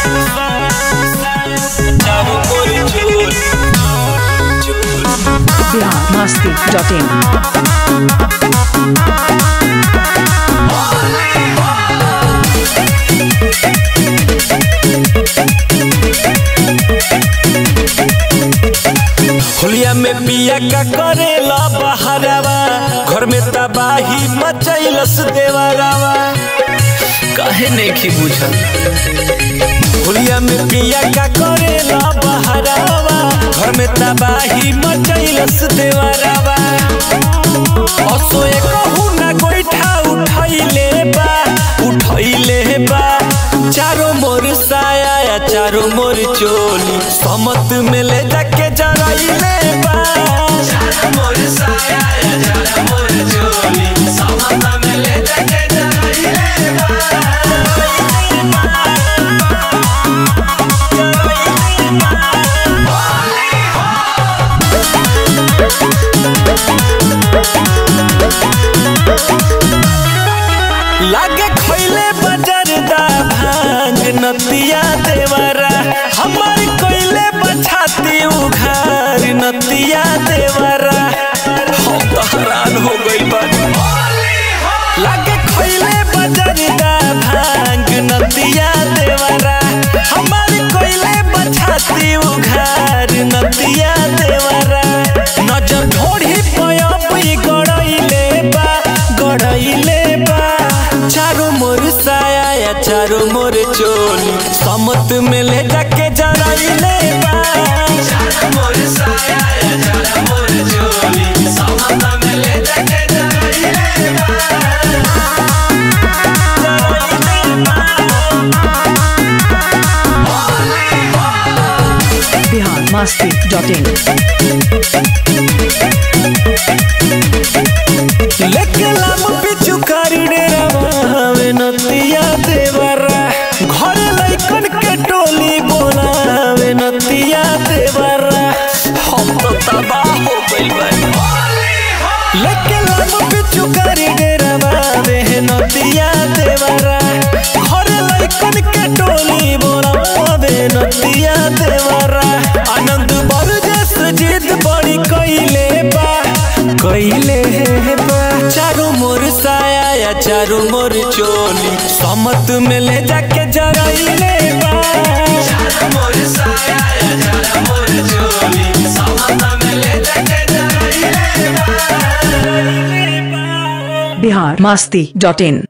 चारों ओर चोली बिहार मस्ती डॉट इन होलिया में पिया का करेला बहरावा घर में तबाही मचैलस देवरावा काहे नहीं की बुझल होलिया में पिया का करेला बहरावा घर में तबाही मचैलस देवरावा असोए कहू ना गोइठा उठैले बा उठैले बा चारों मोर साया चारों मोर चोली समत में ले जाके जराइले बा चारों मोर साया चारों मोर चोली समत में ले जाके जराइले बा लागे खैले बजरदा भांग नतिया देवरा हमार कोइले बछाती उघार नतिया देवरा हम तो हैरान हो गइल बानी लागे खैले बजरदा भांग नतिया देवरा हमार कोइले बछाती उघार नतिया देवरा नजर ढोढ़ी पयप गड़ैले बा गड़ैले बा चारों मोर साया या चारों मोर चोली समत में ले जाके जराइले बा चारों मोर साया या चारों मोर चोली समत में ले जाके जराइले बा बिहार मस्ती डॉट इन लेके लाम पिछु कारी डेरावे नतिया देवरा घर लइकन के टोली बोलावे नतिया देवरा हम तो तबाह हो गइल बानी लेके लाम पिछु कारी डेरावे नतिया देवरा घर लइकन के टोली बोलावे नतिया देवरा आनंद बरजस जिद बड़ी कइले बा कइले बा चारों मोर साया या चारों मोर चोली समत में ले जाके जराइले बा चारों मोर साया या चारों मोर चोली समत में ले जाके जराइले बा बिहार मस्ती डॉट इन